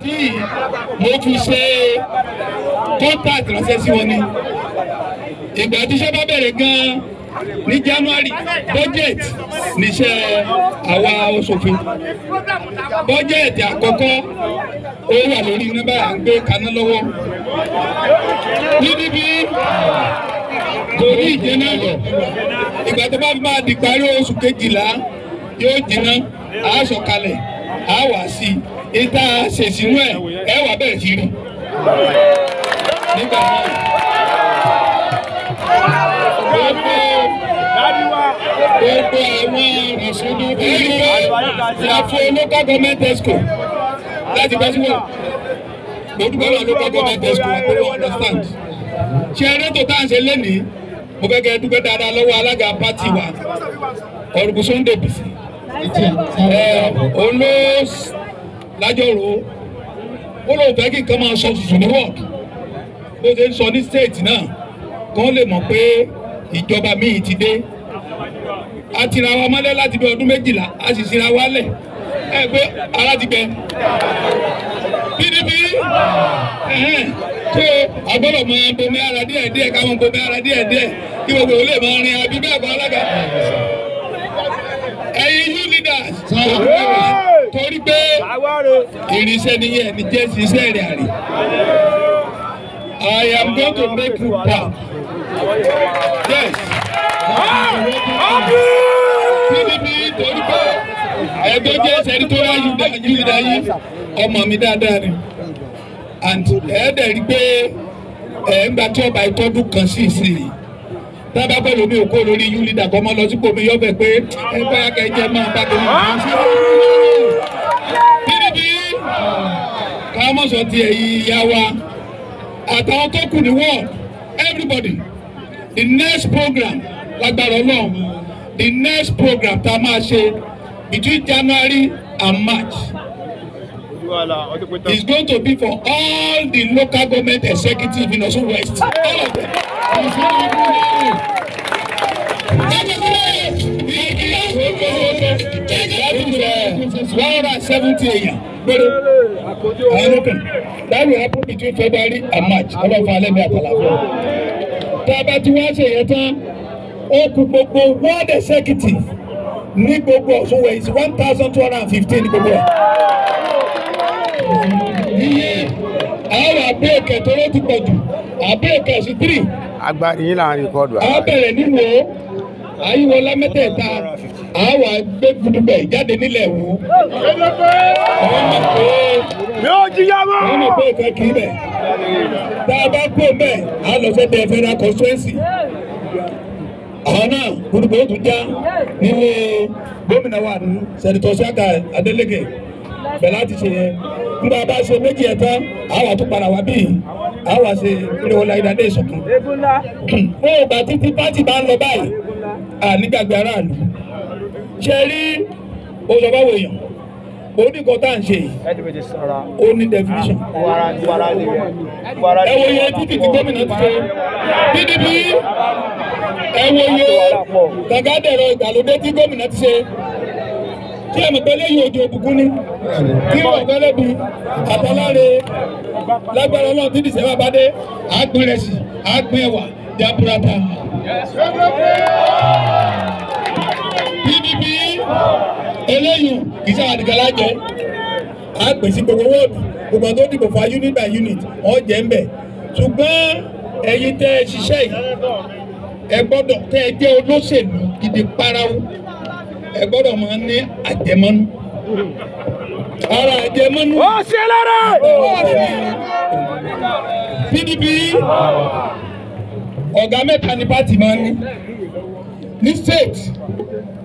tí mo fi ṣe contact ránṣẹ́ sí wọn ni ìgbà tí iṣẹ́ bá bẹ̀rẹ̀ gan-an ní January budget níṣẹ́ àwa oṣòfin budget àkọ́kọ́ ó wà lórí nọ́mbà à ń gbé kaná lọ́wọ́ níbi kò ní ìjẹ́nà lọ ìgbà tó bá máa di parí oṣù kejìlá yóò jiná a sọ̀kalẹ̀ a wà sí i ìta ṣèṣinú ẹ̀ ẹ wà bẹ̀rẹ̀ sí rí nígbà náà gbogbo gbogbo àwọn ìṣòro ẹ̀rí ìyàfó local government exco láti bá síwọ̀ mo dúpẹ́ náà local government exco àti wọ́n understand ṣe eré tó tá à ń ṣe lénìí mo fẹ́ kẹ́ ẹ dúpẹ́ dáadáa lọ́wọ́ alága pátì wa ọ̀rùkù Sunday Bisi òun ló lájọrò ó lóun fẹ́ kí nǹkan máa sọ tuntun ní wọ́ọ̀dù bó ṣe ń sọ ní stéètì náà kán lè mọ̀ pé ìjọba míì ti dé a ti ra wa mọ́lẹ̀ láti bí ọdún méjìlá a sì sinra wa lẹ̀ ẹ pé ara ti gbẹ PDP tó agbọ́dọ̀ máa bomi ara díẹ̀ díẹ̀ ká máa bomi ara díẹ̀ díẹ̀ kí gbogbo olè máa rin àbí bẹ́ẹ̀ kọ́ alága ẹ̀yin you leaders torí pé irinṣẹ́ nìyẹn ní jẹ́ ṣiṣẹ́ rẹ̀ àrè I am going to make you proud yes PDP torí pé ẹgbẹ́ jẹ́ sẹ́rítóríà yúdà yìí ọmọ mi dáadáa ni and ẹ̀ẹ́dẹ̀ rí pé ẹ̀ ń gbà tí ọba ìtọ́dún kan sí ìsinyìí tábà pẹ̀lú mi ò kó lórí yúlídà kọ́ mọ́ lọ sípò mi yọ̀bẹ̀ pé ẹ bóyá kẹjẹ máa bá tẹ̀lé mi sí PDP káwọn mọ̀ sọ ti ẹ̀yìn ìyá wa àtàwọn tó kù ní wọ́ọ̀ everybody the next program lágbára ọlọ́run the next program tá a máa ṣe between January and March is going to be for all the local government executive in Osun West all of them. That is uh, one hundred and seventy èèyàn péré àwọn lókè that will happen between February and March ọlọ́fà alẹ́ mi àtàlàfẹ́. Tá a bá ti wá ṣe yẹn tán ó kù gbogbo ward executive ní gbogbo Ọ̀ṣun West one thousand two hundred and fifteen ní gbogbo ẹ̀. Iye àwọn àbẹ́ẹ̀kẹ́ tó ló ti pọ̀ jù àbẹ́ẹ̀kẹ́ sí three agbárí yín là ń rìkọ́dù a bẹ̀rẹ̀ níwò àyíwọlá mẹ́tẹ̀ẹ̀ta àwa gbé gbùdùgbẹ̀ jáde nílẹ̀ wò. àwọn mọ̀ pé yóò jíyá mọ́. àwọn mọ̀ pé ìfẹ́ kì í bẹ̀. tá a bá kó bẹ́ẹ̀ a lọ fẹ́ tẹ federal constituency. àwọn náà gbùdùgbẹ̀ ó tún já nílé gómìnà wa ní sẹ́nitọ́ Ṣáka Adélékè bẹ̀ láti ṣe yẹn. nígbà bá ṣe méjì ẹ̀ tán àwa tún padà wá bíi àwa ṣe ìrẹ̀wọ̀lá ìdádé ìṣọ̀kan fún ìgbà títí pátì bá ń lọ báyìí ànígbàgbé aráàlú ṣe rí oṣùpáwò èèyàn oníkan tá à ń ṣe yìí ó ní definition ẹ wo iye títì tí gómìnà ti ṣe PDP ẹ wo iye gàgádẹ̀rọ ìgbàlódé tí gómìnà ti ṣe tí ẹ mọ̀ pé lẹ́yìn òjò òbùkún ni tí wọ́n fẹ́ lẹ́bi àtàláre lágbára ọlọ́run tí dìsẹ́bà bá dé àgbìn rẹ̀ sí àgbìn ẹ̀wà jaburata. PDP eléyìí kì í sáà nìkan lájẹ àgbèsí gbogbo wọ́ọ̀dù gbogbo àwọn tó dìbò fún unit by unit wọ́n jẹ́ ń bẹ̀ ṣùgbọ́n ẹ̀yin tẹ́ ẹ ṣiṣẹ́ yìí ẹ gbọ́dọ̀ tẹ́ ẹ jẹ́ olóṣèlú gidi parawu ẹ gbọ́dọ̀ máa ní àjẹmọ́nú ara àjẹmọ́nú. ó ṣe lára. PDP ọ̀gá mẹ́ta ni pátì máa ń ní ní state